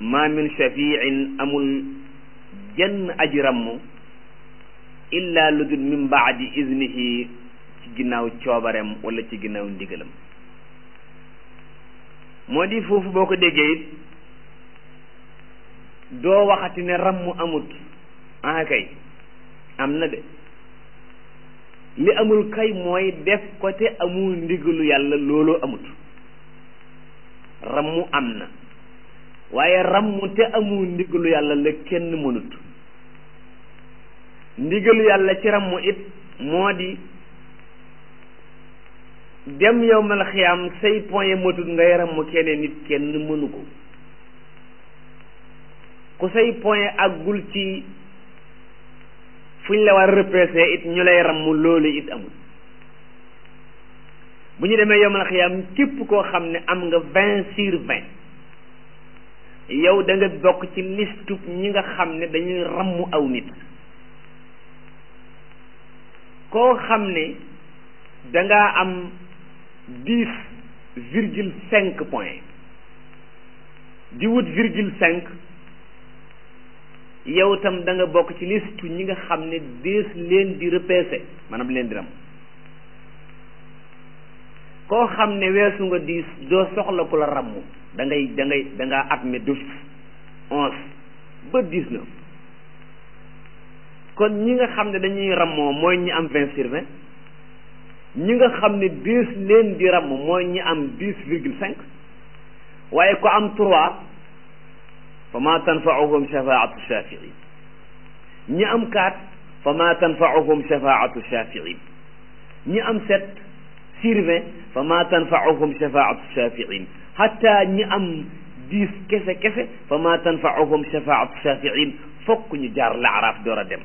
ma min shafiin amul jenn aji ramm illa lu dul min baadi iznihi ci ginnaaw coobareem wala ci ginnaaw ndigalam moo di foofu boo ko déggee it doo waxati ne ramm amut ah kay am na de li amul kay mooy def ko te amul ndigalu yàlla looloo amut rammu am na waaye rammu te amul ndigalu yàlla la kenn mënut ndigalu yàlla ci rammu it moo di dem yow mal xiyaam say point matut ngay rammu keneen nit kenn mënu ko ku say point àggul ci fu ñu la war a repêché it ñu lay rammu loolu it amul bu ñu demee yomal xiyaam képp koo xam ne am nga vingt sur vingt yow da nga bokk ci liste ñi nga xam ne dañuy rammu aw nit koo xam ne dangaa am dix virgule cinq point di wut virgule cinq yow tam da nga bokk ci liste ñi nga xam ne dees leen di repêché maanaam leen di ram koo xam ne weesu nga diis doo soxla ku la ramm da ngay da ngay da ngaa admet d'office onze ba dix-neuf kon ñi nga xam ne dañuy rammoo mooy ñi am vingt sur vingt ñi nga xam ne dees leen di ramm mooy ñi am dix virgule cinq waaye ko am trois fa ma tanfauhum shafaatu shafiin ñi am quatre fa ma tanfauhum shafaatu shafiin ñi am sept sur vingt fa ma tanfauhum shafaatu shafiin hatta ñi am dix kese kese fa ma tanfauhum shafaatu shafiin fokk ñu jaar laaraaf door a dem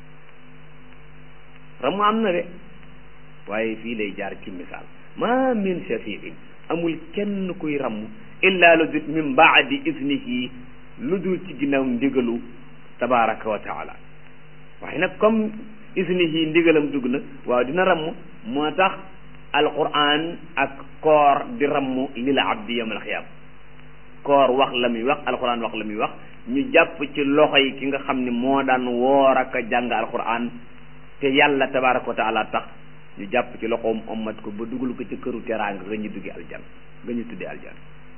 ramu am na de waaye fii lay jaar ci misaal ma min shafiin amul kenn kuy ramm illa lu dut min baadi iznihi lu dul ci ginnaaw ndigalu tabaraka wa taala waaye nag comme isnihi ndigalam dugg na waaw dina ramm moo tax alquran ak koor di ramm lil abdi yawmal xiyaam koor wax la muy wax alquran wax la muy wax ñu jàpp ci loxo yi ki nga xam ne moo daan woor ak a jàng alquran te yàlla tabaraka wa taala tax ñu jàpp ci loxoom ommat ko ba dugal ko ci këru teraanga nga ñu duggi aljan nga ñu tuddi aljan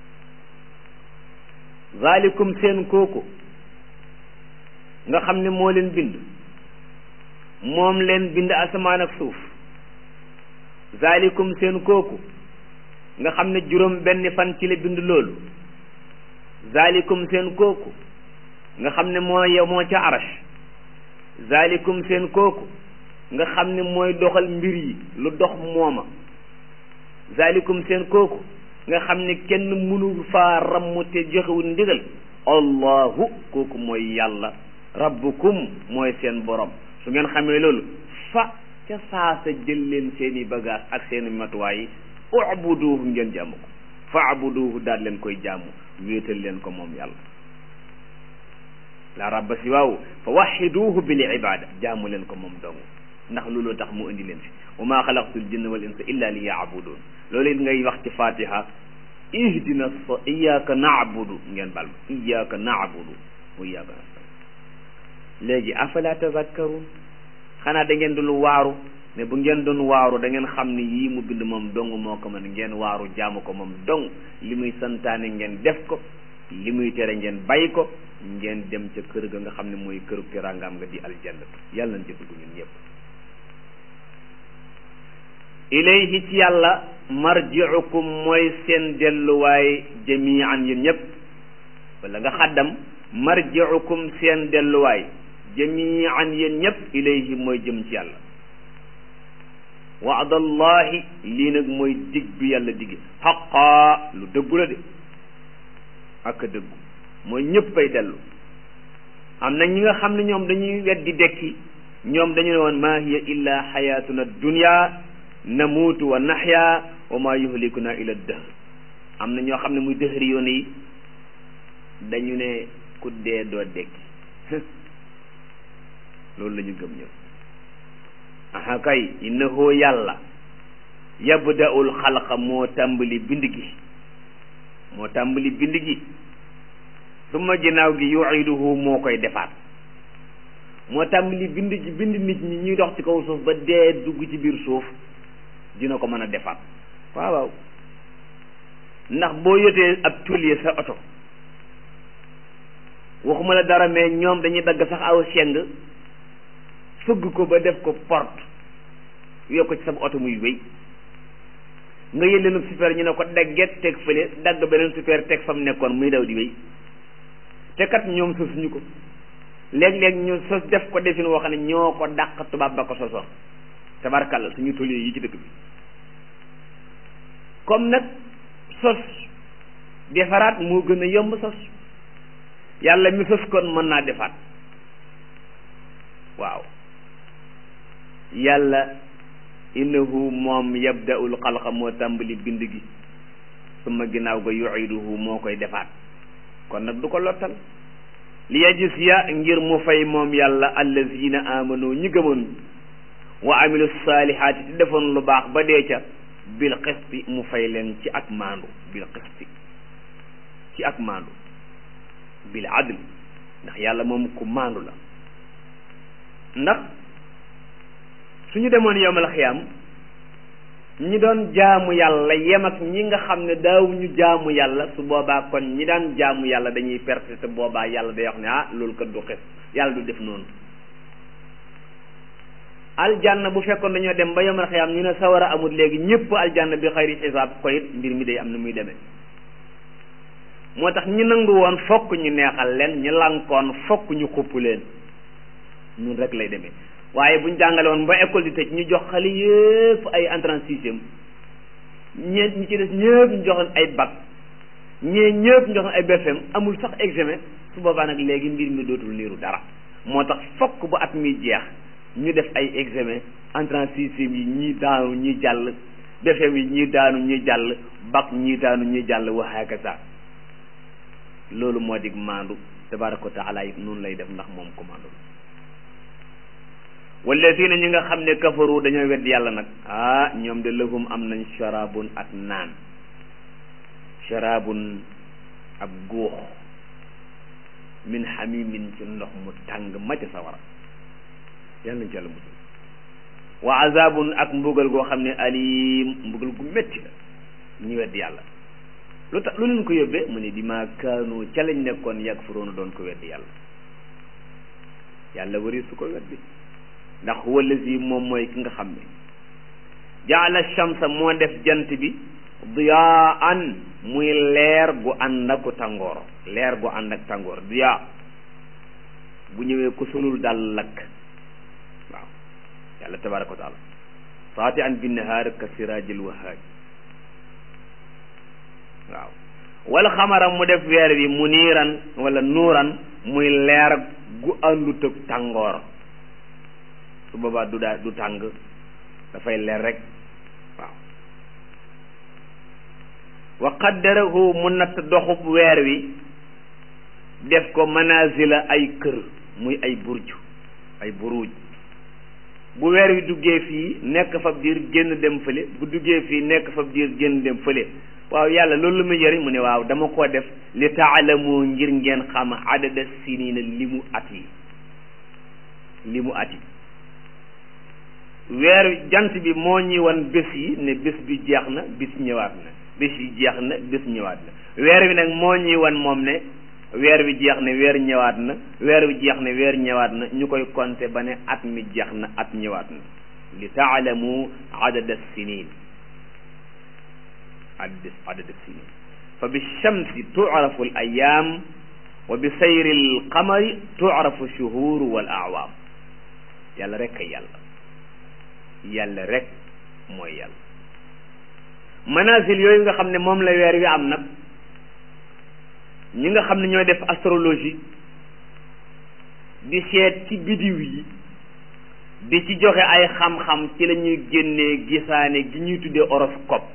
zalikum seen kooku nga xam ne moo leen bind moom leen bind asamaan ak suuf zalikum seen kooku nga xam ne juróom benn fan ci la bind loolu zalikum seen kooku nga xam ne moo yow moo ca arash zalikum seen kooku nga xam ne mooy doxal mbir yi lu dox mooma zalikum seen kooku nga xam ne kenn mënul faa ramm te joxewul ndigal allahu kooku mooy yàlla rabbukum mooy seen borom su ngeen xamee loolu fa ca saasa jël leen seeni bagage ak seeni matuwaay yi ubuduhu ngeen jaamu ko fa abuduhu daal leen koy jaamu wéetal leen ko moom yàlla la rabba si waaw fa waxiduhu bil ibada jaamu leen ko moom dong ndax looloo tax mu indi leen fi wa maa xalaqtul jinna wal insa illa li yaabudun loolu it ngay wax ci fatiha ihdina sa iyyaka na'budu ngeen bal ma iyyaka na'budu wa iyyaka nasta'in léegi afala tazakkarun xanaa da ngeen dul waaru ne bu ngeen doon waaru da ngeen xam ne yii mu bind moom dong moo ko mën ngeen waaru jaamu ko moom dong li muy santaane ngeen def ko li muy tere ngeen bàyyi ko ngeen dem ca kër ga nga xam ne mooy këru teraangaam nga di aljanna yàlla nañ ca dugg ñun ñëpp ilayhi ci yàlla marji'ukum mooy seen delluwaay jami'an yéen ñëpp wala nga xaddam marji'ukum seen delluwaay jami'an yéen ñëpp ilayhi mooy jëm ci yàlla wa'dallahi lii nag mooy dig bi yàlla digge xaqaa lu dëggu la de ak a dëggu mooy ñëppay dellu am na ñi nga xam ne ñoom dañuy weddi dekki ñoom dañu ne woon maa hiya illa xayatuna dunya namuutu wa naxya wa ma yuhlikuna ila dëhr am na ñoo xam ne muy dëhëri yoon yi dañu ne ku dee doo dekki loolu la ñu gëm ñëw aha kay innahu yàlla yabda'ul xalqa moo tàmbali bind gi moo tàmbali bind gi summa ginnaaw gi yuiduhu moo koy defaat moo tàmbali bind ci bind nit ñi ñuy dox ci kaw suuf ba dee dugg ci biir suuf dina ko mën a defaat waaw waaw ndax boo yotee ab tulier sa oto waxuma la dara mais ñoom dañuy dagg sax aw seng fëgg ko ba def ko porte yokk ci sa oto muy wéy nga yël leen super ñu ne ko dagget teg fële dagg beneen super teg fa mu nekkoon muy daw di wéy te kat ñoom sosuñu ko léeg-léeg ñu sos def ko defin woo xam ne ñoo ko dàq tubaab ba ko sosoon tabarkàlla suñu tollee yi ci dëkk bi comme nag sos defaraat moo gën a yomb sos yàlla mi sos kon mën naa defaat waaw yàlla innahu moom yabda'ul xalqa moo tàmbali bind gi suma ginnaaw ga yu'iduhu moo koy defaat kon nag du ko lottal li yajziya ngir mu fay moom yàlla allazina amanu ñi gëmoon wa amilu saalihaati te defoon lu baax ba dee ca bil qisti mu fay leen ci ak maandu bil qisti ci ak maandu bil adl ndax yàlla moom ku maandu la ndax suñu demoon yowmal xiyaam ñi doon jaamu yàlla yem ak ñi nga xam ne daawuñu jaamu yàlla su boobaa kon ñi daan jaamu yàlla dañuy perte te boobaa yàlla day wax ne ah loolu kat du xes yàlla du def noonu aljanna bu fekkoon dañoo dem ba yowmal xiyaam ñu ne sawara amul léegi ñëpp aljanna bi xayri xisaab ko it mbir mi day am na muy demee moo tax ñi nangu woon fokk ñu neexal leen ñi lankoon fokk ñu xupp leen ñun rek lay demee waaye buñ jàngale woon ba école di tëj ñu jox xale yëpp ay entrée en sixième ñeent ñi ci des ñëpp ñu joxoon ay bac ñee ñëpp ñu joxoon ay BFM amul sax examen su boobaa nag léegi mbir mi dootul niiru dara moo tax fokk bu at mi jeex ñu def ay examen entrée en sixième yi ñii daanu ñii jàll BFM yi ñii daanu ñii jàll bac ñii daanu ñii jàll wa hakaza loolu moo dig maandu tabaraka wa taala it noonu lay def ndax moom ko maandu walladina ñi nga xam ne kafaru dañoo wedd yàlla nag ah ñoom de lahum am nañ sharabun ak naan sharabun ab góox min hamimin ci ndox mu tàng ma ca sawara yàlla nañ ci yàlla musal wa azabun ak mbugal goo xam ne alim mbugal gu métti la ñu wedd yàlla lu tax lu leen ko yóbbee mu ne bi ma kaanu ca lañ nekkoon yakfuruuna doon ko weddi yàlla yàlla wari su ko weddi ndax huwa allazi moom mooy ki nga xam ne jaala shamsa moo def jant bi diyaan muy leer gu ànd ak tàngoor leer gu ànd ak tàngoor diyaa bu ñëwee ku solul daal lakk waaw yàlla tabaraka wa taala saati an bi nahaar ka siraajil wahaaj waaw wala xamara mu def weer bi mu niiran wala nuuran muy leer gu àndut ak tàngoor su boobaa du daa du tàng dafay leer rek waaw wa qaddarahu mu natt doxub weer wi def ko manazila ay kër muy ay burj ay buruj bu weer wi duggee fii nekk fab diir génn dem fële bu duggee fii nekk fab diir génn dem fële waaw yàlla loolu lu muy jëriñ mu ne waaw dama ko def li taalamu ngir ngeen xam adada sinina li mu at yi li mu at yi weer jant bi moo ñi wan bés yi ne bés bi jeex na bis ñëwaat na bés yi jeex na bés ñëwaat na weer wi nag moo ñi wan moom ne weer wi jeex na weer ñëwaat na weer wi jeex na weer ñëwaat na ñu koy compter ba ne at mi jeex na at ñëwaat na li taalamu adada sinin adad adad sinin fa bi shamsi tu'rafu al ayam wa bi sayri al qamari tu'rafu shuhur wal a'wam yàlla rek kay yàlla yàlla rek mooy yàlla manazil yooyu nga xam ne moom la weer wi am nag ñi nga xam ne ñooy def astrologie di seet ci bidiw yi di ci joxe ay xam-xam ci la ñuy génnee gisaane gi ñuy tuddee horoscope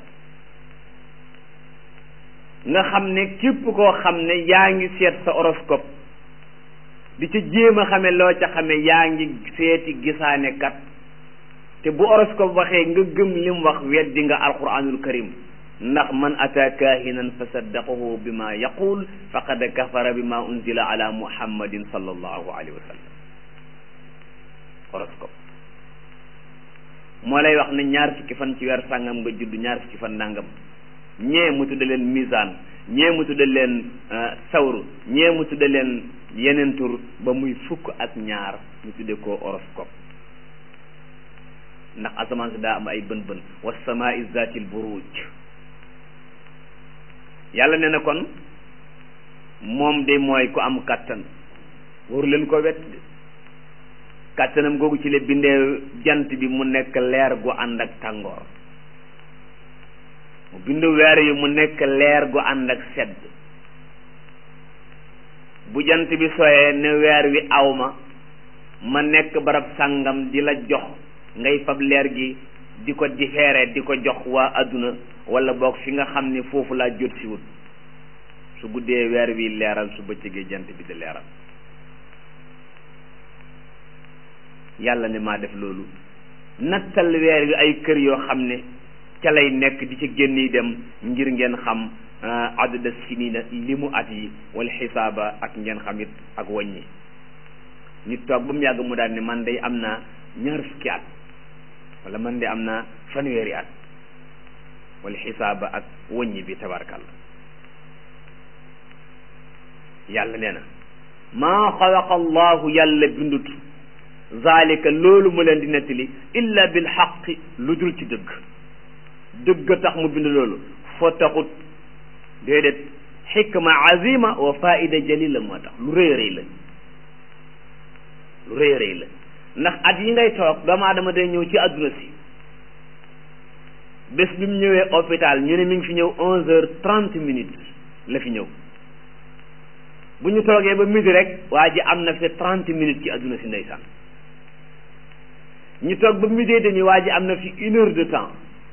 nga xam ne képp koo xam ne yaa ngi seet sa horoscope di ca jéem a xame loo ca xame yaa ngi seeti gisaane kat te bu horoscope waxee nga gëm lim wax weddi nga alquranul karim ndax man ata kaahinan fa saddaqahu bi ma yaqul faqad kafara bi ma unzila ala muhammadin sallallahu alayhi wa sallam horoscope moo lay wax ne ñaar fukki fan ci weer sàngam nga judd ñaar fukki fan nangam ñee mu tudde leen misaan ñee mu tudde leen sawru ñee mu tudde leen yeneen tur ba muy fukk ak ñaar ñu tudde ko horoscope ndax asamaan si daa am ay bën bën wa samaai zatil buruj yàlla ne na kon moom de mooy ku am kàttan waru leen ko wet kàttanam googu ci la bindee jant bi mu nekk leer gu ànd ak tàngoor mu bind weer yi mu nekk leer gu ànd ak sedd bu jant bi soyee ne weer wi aw ma ma nekk barab sàngam di la jox ngay fab leer gi di ko différé di ko jox waa adduna wala boog fi nga xam ne foofu laa jot si wut su guddee weer wi leeral su bëccëgee jant bi di leeral yàlla ne maa def loolu nattal weer wi ay kër yoo xam ne ca lay nekk di ci génn dem ngir ngeen xam adada sinina li mu at yi wala xisaaba ak ngeen xam it ak wàññi ñu toog ba mu yàgg mu daal ne man day am naa ñaar fukki at wala man de am naa fanweeri at wala xisaaba ak wàññi bi tabarkal yàlla nee na maa xalaqa allahu yàlla bindut zalika loolu mu leen di nettali illa bil xaqi lu dul ci dëgg dëgg tax mu bind loolu foo taxut déedéet xikma azima wa faida jalila moo tax lu rëy rëy la lu rëy rëy la ndax at yi ngay toog doomu aadama day ñëw ci àdduna si bés bi mu ñëwee hôpital ñu ne mi ngi fi ñëw onze heures trente minutes la fi ñëw bu ñu toogee ba midi rek waa ji am na fi trente minutes ci àdduna si ndeysaan ñu toog ba midi demi waa ji am na fi une heure de temps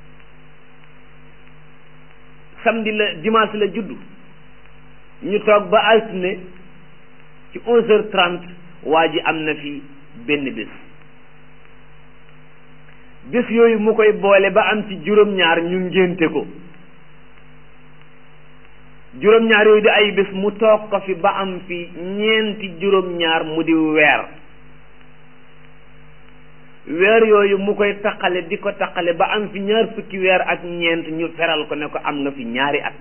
samedi la dimanche la juddu ñu toog ba altine ci onze heures trente waa ji am na fi benn bés bés yooyu mu koy boole ba am ci juróom-ñaar ñu ngénte ko juróom-ñaar yooyu di ay bés mu toog ko fi ba am fi ñeenti juróom-ñaar mu di weer weer yooyu mu koy taqale di ko taqale ba am fi ñaar fukki weer ak ñeent ñu feral ko ne ko am nga fi ñaari at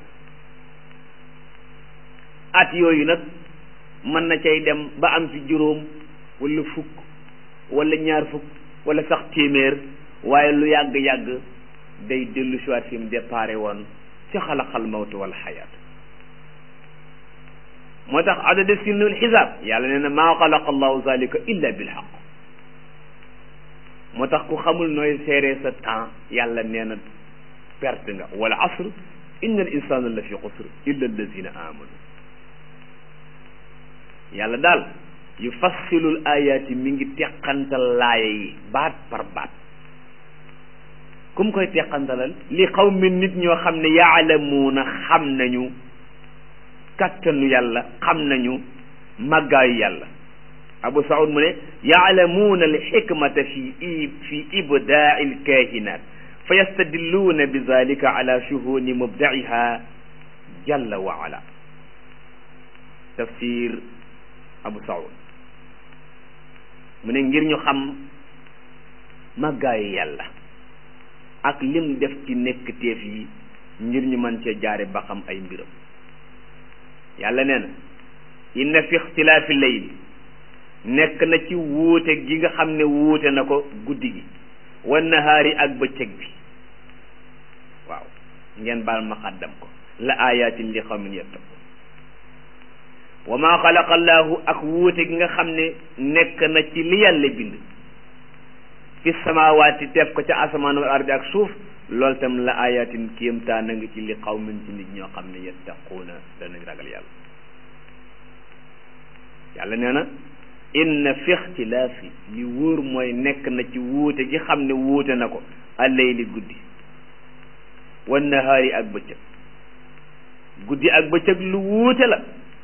at yooyu nag mën na cay dem ba am fi juróom wala fukk wala ñaar fukk wala sax téeméer waaye lu yàgg-yàgg day dellu siwaat fi mu déparé woon ci xalaqal mawtu wal xayaat moo tax adada sinul xisaab yàlla nee na maa xalaqa allahu zalika illa bil xaq moo tax ku xamul nooy seeree sa temps yàlla nee na perte nga wala asr inna al insana la fi xusr illa allazina amanu yàlla daal yu fassilul ayaati mi ngi teqantal laaya yi baat par baat ku mu koy teqantalal li xaw mi nit ñoo xam ne yaalamuuna xam nañu kattanu yàlla xam nañu màggaayu yàlla abu saud mu ne yaalamuuna alxikmata fi i fi ibdaai alkahinat fa yastadilluuna bi zalika ala shuhuni mubdaiha jalla wa ala tafsir abu saud mu ne ngir ñu xam màggaayu yàlla ak lim def ci nekk teef yi ngir ñu mën cee jaare ba xam ay mbiram yàlla nee na inna fi ixtilaafi layl nekk na ci wuute gi nga xam ne wuute na ko guddi gi wa nahaari ak bëccëg bi waaw ngeen baal ma xaddam ko la ayatin li xawmin yattaqun wa ma xalaqa allahu ak wuute gi nga xam ne nekk na ci li yàlla bind fi samawaati def ko ca asamaan wal ardi ak suuf loolu tam la ayatin kéemtaan a ngi ci li xawmin ci nit ñoo xam ne yattaquuna danañ ragal yàlla yàlla nee na inna fi ixtilaafi li wóor mooy nekk na ci wuute gi xam ne wuute na ko allayli guddi wa nahaari ak bëccëg guddi ak bëccëg lu wuute la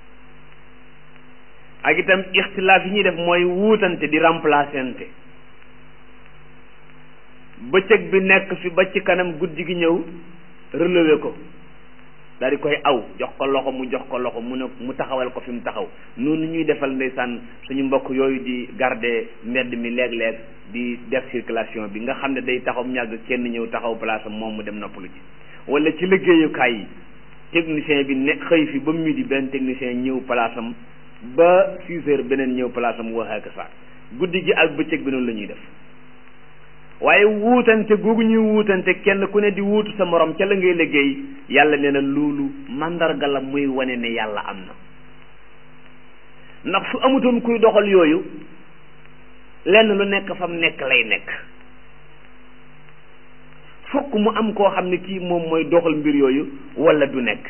ak itam ixtilaaf yi ñuy def mooy wuutante di remplacente bëccëg bi nekk fi ba ci kanam guddi gi ñëw relever ko daal di koy aw jox ko loxo mu jox ko loxo mu ne mu taxawal ko fi mu taxaw noonu ñuy defal ndeysaan suñu mbokk yooyu di garder mbedd mi léeg-léeg di def circulation bi nga xam ne day taxaw mu ñàgg kenn ñëw taxaw place am moom mu dem noppalu ci wala ci liggéeyukaay yi technicien bi ne xëy fi ba midi benn technicien ñëw place am ba six heures beneen ñëw place am wa hakaza guddi gi ak bëccëg bi noonu la ñuy def waaye wuutante googu ñuy wuutante kenn ku ne di wuutu sa morom ca la ngay liggéey yàlla nee na loolu mandarga la muy wane ne yàlla am na ndax su amutoon kuy doxal yooyu lenn lu nekk fam nekk lay nekk fokk mu am koo xam ne kii moom mooy doxal mbir yooyu wala du nekk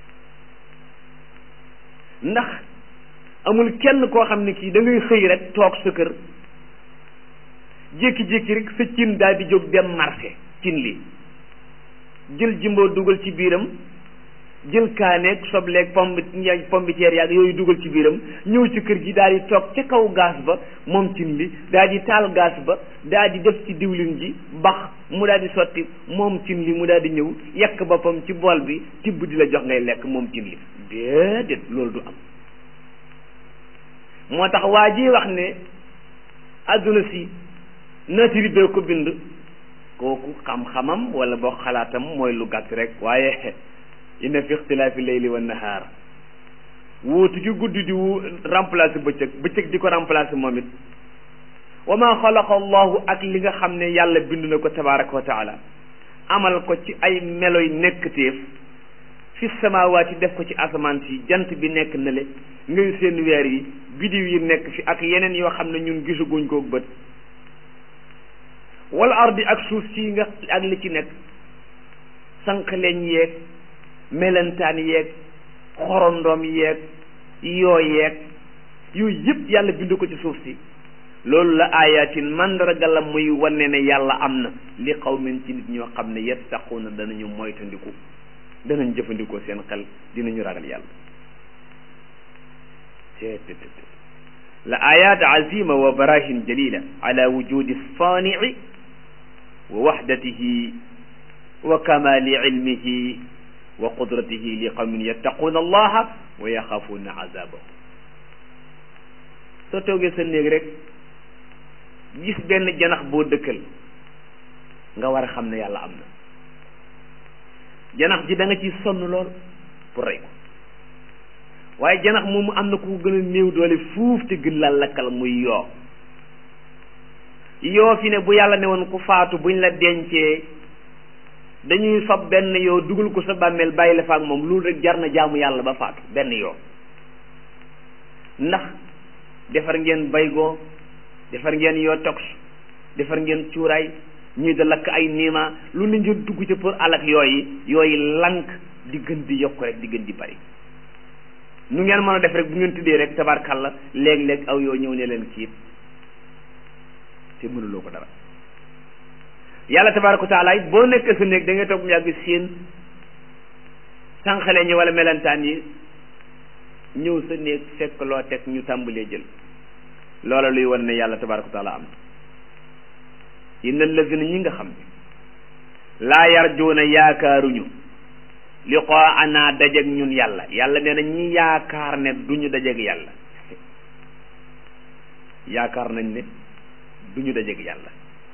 ndax amul kenn koo xam ne kii da ngay xëy rek toog sa kër jékki-jékki rek sa cin daal di jóg dem marché cin li jël jimboo dugal ci biiram jël kaaneeg sobleeg pombi pombiteer yaag yooyu dugal ci biiram ñëw ci kër gi daal di toog ca kaw gaas ba moom cin li daal di taal gaas ba daal di def ci diwlin ji bax mu daal di sotti moom cin li mu daal di ñëw yekk boppam ci bool bi tibb di la jox ngay lekk moom cin li déedéet loolu du am moo tax waa ji wax ne adduna si nature bee ko bind kooku xam-xamam wala boo xalaatam mooy lu gàtt rek waaye inna fi ixtilaafi leyli wa nahaar wuutu gi guddi di wu remplacer bëccëg bëccëg di ko remplacer moom it wa ma xalaqa allahu ak li nga xam ne yàlla bind na ko tabaraka wa taala amal ko ci ay meloy nekkteef fi samawaati def ko ci asamaan si jant bi nekk na le ngay seen weer yi bidiw yi nekk fi ak yeneen yoo xam ne ñun gisaguñ ko bët wala ardi ak suuf si nga ak li ci nekk sànq leen yeeg melentaan yeeg xorondoom yeeg yoo yeeg yooyu yëpp yàlla bind ko ci suuf si loolu la ayatin mandarga la muy wane ne yàlla am na li qawmin ci nit ñoo xam ne yattaquuna danañu moytandiku danañ jëfandikoo seen xel dinañu ragal yàlla la ayat azima wa barahin jalila ala wujudi sani'i wa wahdatihi wa kamali ilmihi wa qudratihi li qawmin yattaquuna allaha wa yaxaafuuna azabahu soo toogee sa néeg rek gis benn janax boo dëkkal nga war a xam ne yàlla am na janax ji da nga ci sonn lool pour rey ko waaye janax moomu am na ku gën a néew doole fuuf te gën la lakkal muy yoo yoo fi ne bu yàlla ne woon ku faatu buñ la dencee dañuy fab benn yoo dugal ko sa bàmmeel bàyyi la fa ak moom loolu rek jar na jaamu yàlla ba faatu benn yoo ndax defar ngeen baygoo defar ngeen yoo tox defar ngeen cuuraay ñuy da lakk ay niima lu ne ngeen dugg ca pour alak yooyu yooyu lank di gën di yokk rek di gën di bari nu ngeen mën a def rek bu ngeen tuddee rek tabarkalla léeg-léeg aw yoo ñëw ne leen kiit te mënuloo ko dara yàlla tabaraka wa taala it boo nekk sa néeg da ngay toog mu yàgg seen sànqale ñi wala melentaan yi ñëw sa néeg fekk loo teg ñu tàmbalee jël loola luy wan ne yàlla tabaraka wa taala am na inna allazina ñi nga xam ne laa yarjuuna yaakaaruñu liqaana dajeg ñun yàlla yàlla nee na ñi yaakaar ne duñu dajeg yàlla yaakaar nañ ne duñu dajeg yàlla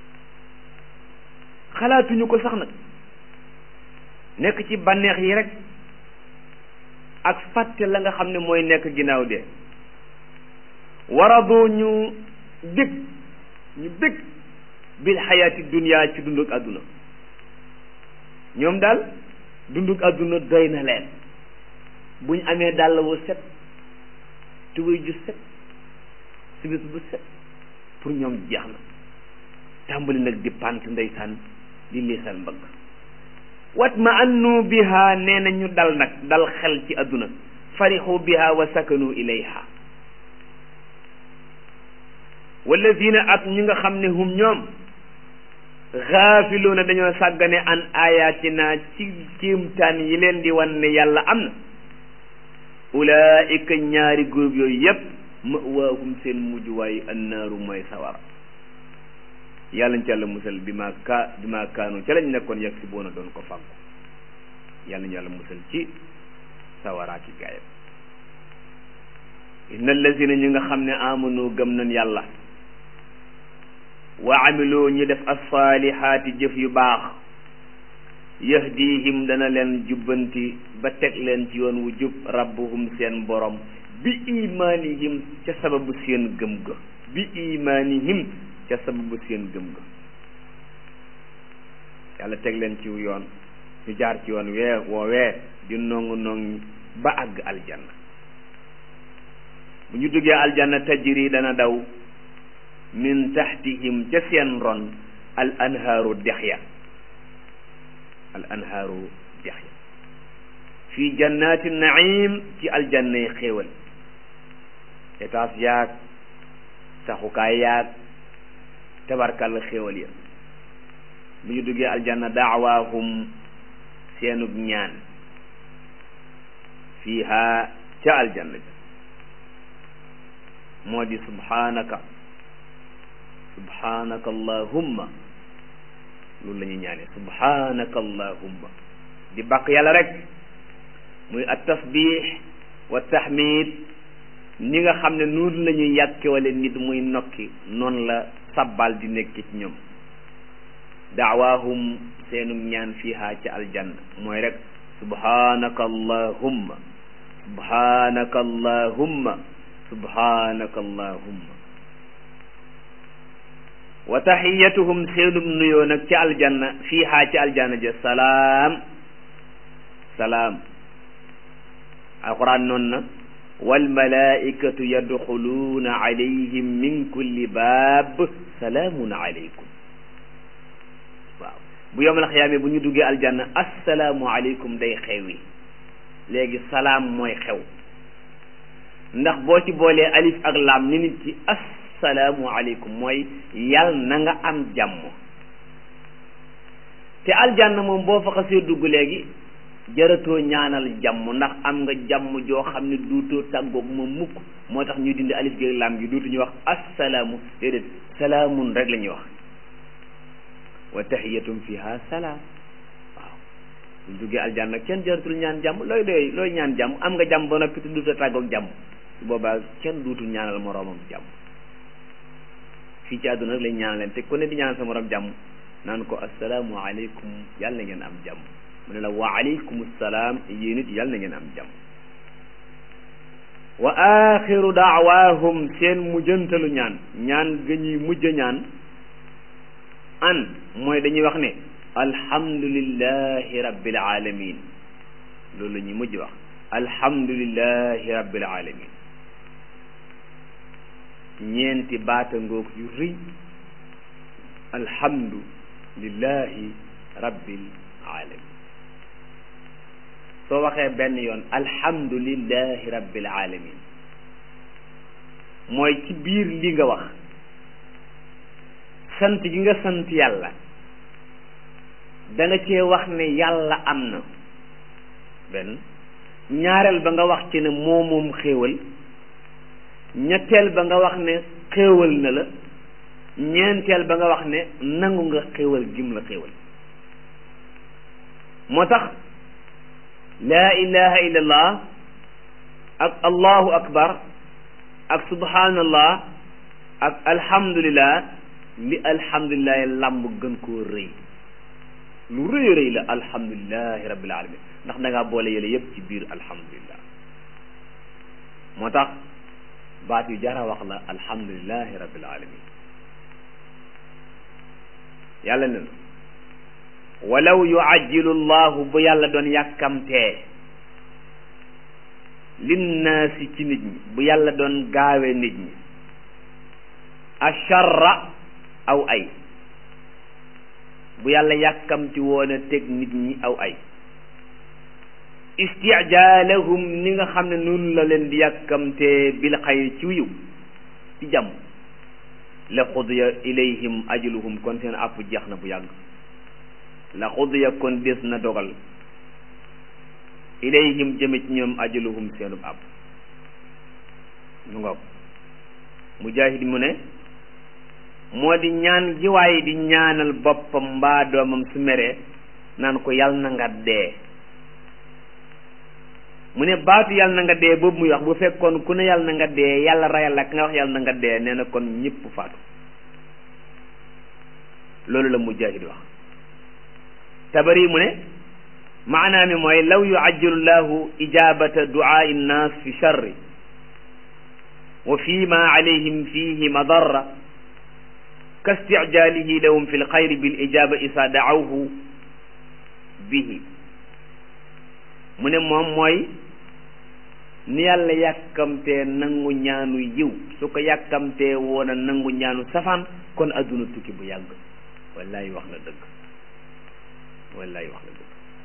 xalaatuñu ko sax nag nekk ci bànneex yi rek ak fàtte la nga xam ne mooy nekk ginnaaw de waradu ñu dég ñu dég bil xayaati dunya ci dunduk àdduna ñoom daal dunduk àdduna doy na leen buñ amee dàll wu set tubéy ju set sibis bu set pour ñoom jeex na tàmbali nag di pant ndeysaan di liisal mbëgg wat ma annu biha nee na ñu dal nag dal xel ci àdduna farixu biha wa sakanu ilayha walladina at ñi nga xam ne hum ñoom xaafiluuna dañoo sàggane an ayatina ci kéemtaan yi leen di wan ne yàlla am na ulaika ñaari groupe yooyu yépp mawaahum seen mujjuwaay annaaru mooy sawara yàlla ñu ci yàlla musal bi ma ka bi ma kaanu ca lañ nekkoon yegg si boona doon ko fàggu yàlla ñu yàlla musal ci sawaraaki gaayam inna allazina ñi nga xam ne amanu gëm nañ yàlla wa amiloo ñu def asalihaati jëf yu baax yahdihim dana leen jubbanti ba teg leen ci yoon wu jub rabbuhum seen borom bi imanihim ca sababu seen gëm ga bi imanihim ca sababu seen gëm ga yàlla teg leen ci yoon ñu jaar ci yoon wee woowee di nongu nongi ba àgg aljanna bu ñu duggee aljanna tajri dana daw min taxtihim ca seen ron al anhaaru dex ya al anhaaru dex ya fii jannaati naim ci aljanna yi xéewal étage yaag saxukaay yaag tabarkal xéewal ya bu ñu duggee aljanna daawaahum seenug ñaan fiiha ca aljanna ja moo di subhanaka subhanaka allahumma loolu la ñuy ñaane subhanaka allahumma di bàkk yàlla rek muy at tasbih wa tahmid ni nga xam ne noonu la ñuy yàkke wala nit muy nokki noonu la sabbal di nekk ci ñoom daawaahum seenu ñaan fiiha ca aljanna mooy rek subhanaka allahumma subhanaka allahumma subhanaka allahumma wa taxiyatuhum seenum nuyoo nag ci aljanna fiiha ci aljanna ja salaam salaam alquran noonu na walmalaikatu yadxuluuna alayhim min kulli baab salaamun alaykum waaw bu yowmal xiyaame bu ñu duggee aljanna assalaamu aleykum day xewi léegi salaam mooy xew ndax boo ci boolee alif ak laam ni nit ci assalaamu aleykum mooy yal na nga am jàmm te aljanna moom boo fa xasee dugg léegi jaratoo ñaanal jàmm ndax am nga jàmm joo xam ne duutoo tàggoog moom mukk moo tax ñuy dindi alif gi ak laam gi duutu ñu wax assalaamu déedéet salaamun rek la ñuy wax wa tahiyatum fiha salaam waaw buñ duggee aljanna kenn jaratul ñaan jàmm looy doy looy ñaan jàmm am nga jàmm ba noppi te duuta tàggoog jàmm su boobaa kenn duutul ñaanal moroomam jàmm fii ci àdduna rek lañ ñaanal leen te ku ne di ñaanal sa moroom jàmm naan ko assalaamu aleykum yàlla na ngeen am jàmm mu ne la wa aleykum salaam yéen it yàlla na ngeen am jàmm wa axiru daawahum seen mujjantalu ñaan ñaan ga ñuy mujj ñaan an mooy dañuy wax ne alhamdulillahi rabbil alamin loolu la ñuy mujj wax alhamdulillahi rabbil alamin ñeenti baata ngoog yu rëy alhamdulillahi rabbil alamin soo waxee benn yoon alhamdulillahi rabbil alamin mooy ci biir li nga wax sant gi nga sant yàlla da nga cee wax ne yàlla am na benn ñaareel ba nga wax ci ne moo moom xéewal ñetteel ba nga wax ne xéewal na la ñeenteel ba nga wax ne nangu nga xéewal gim la xéewal moo tax laa ilaha illallah ak allahu akbar ak subhanallah ak alhamdulillah li alhamdulilah lamb gën koo rëy lu rëy rëy la alhamdulilahi rabbil alamin ndax da ngaa boole yële yëpp ci biir alhamdulilah moo tax baat yu jara wax la alhamdulilahi rabbil alamin yàlla ne na walaw yuajjilu llahu bu yàlla doon yàkkamtee linnaasi ci nit ñi bu yàlla doon gaawe nit ñi acharra aw ay bu yàlla yàkkamti woon a teg nit ñi aw ay istijaalahum ni nga xam ne noonu la leen di yàkkamtee bil xayr ci wiw ci jàmm la xudiya ilayhim ajaluhum kon seen àpp jeex na bu yàgg la xudiya kon des na dogal ilayhim jëme ci ñoom ajaluhum seenub àpp mu ngoog mujaahid mu ne moo di ñaan gi waaye di ñaanal boppam mbaa doomam su meree naan ko yal na nga dee mu ne baatu yàlla na nga dee boobu muy wax bu fekkoon ku ne yàlla na nga dee yàlla rayal la ka nga wax yàlla na nga dee nee na kon ñëpp faatu loolu la mujahid wax tabari mu ne maanaa mi mooy law yuajjilu llahu ijabata duaai nnas fi charri wa fi ma alayhim fihi madarra ka isticjaalihi lahum fi lxayri bil ijaba isa daawhu bihi mu ne moom mooy ni yàlla yàkkamtee nangu ñaanu yiw su ko yàkkamtee woon a nangu ñaanu safaan kon adduna tukki bu yàgg wallahi wax na dëgg wallahi wax na dëgg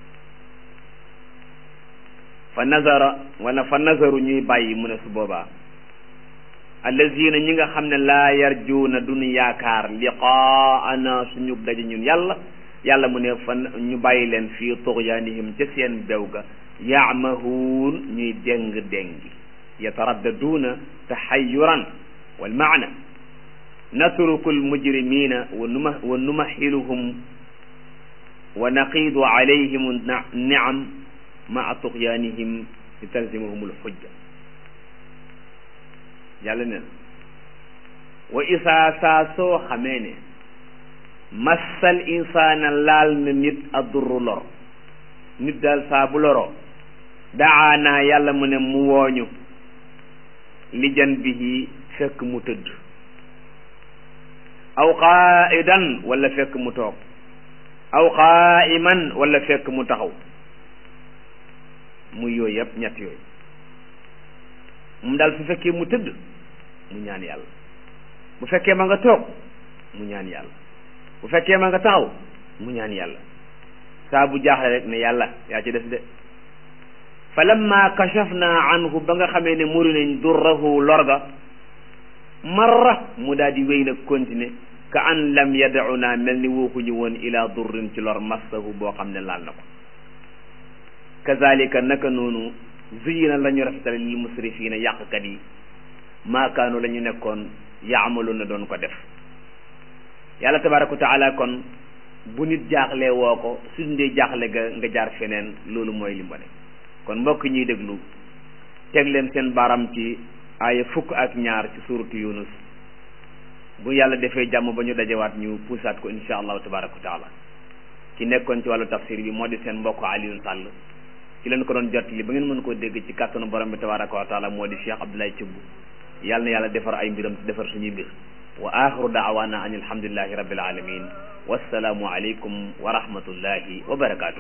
fa nazara wala fa nazaru ñuy bàyyi mu ne su boobaa allazina ñi nga xam ne laa yarjuuna duñu yaakaar liqaana suñu daje ñun yàlla yàlla mu ne fan ñu bàyyi leen fii tuxyaanihim ca seen bew ga yaamahuun ñuy déng déngi yataraddaduuna taxayuran wal maana natruku almujrimina wa numa wa numaxiluhum wa naqiidu alayhim niam maa tuxyaanihim li talzimahum alxujja yàlla ne wa isaa saa soo xamee ne massal insaana laal na nit addurru lor nit daal saa bu loroo daanaa yàlla mu ne mu wooñu li jan bihi fekk mu tëdd aw qaaidan wala fekk mu toog aw qaaiman wala fekk mu taxaw muy yooyu yëpp ñett yooyu moom daal su fekkee mu tëdd mu ñaan yàlla bu fekkee ma nga toog mu ñaan yàlla bu fekkee ma nga taxaw mu ñaan yàlla saa bu jaaxle rek ne yàlla yaa ci des de fa lamma kashafna anhu ba nga xamee ne muri nañ durrahu lorga marra mu daal di wéy nag continuer ka an lam yadauna mel ni wooxuñu woon ila durrin ci lor massahu boo xam ne laal na ko kazalika naka noonu zuyina la ñu rafetale lil musrifina yàqkat yi maakaanu la ñu nekkoon yaamalu na doon ko def yàlla tabaraka wa taala kon bu nit jaaxlee woo ko su dee jaaxle ga nga jaar feneen loolu mooy li mu ne kon mbokk ñuy déglu teg leen seen baram ci aaya fukk ak ñaar ci suuratu yunus bu yàlla defee jàmm ba ñu dajewaat ñu puusaat ko insha allahu tabaraka wa taala ki nekkoon ci wàllu tafsir bi moo di seen mbokk Alioune Sall ci leen ko doon jot li ba ngeen mën koo dégg ci kàttanu borom bi tabaraka wa taala moo di Cheikh Abdoulaye Thioub yàlla na yàlla defar ay mbiram te defar suñuy mbir wa axiru daawaana an alhamdulillahi rabbil alamin wassalaamu aleykum wa rahmatullahi wa barakatuh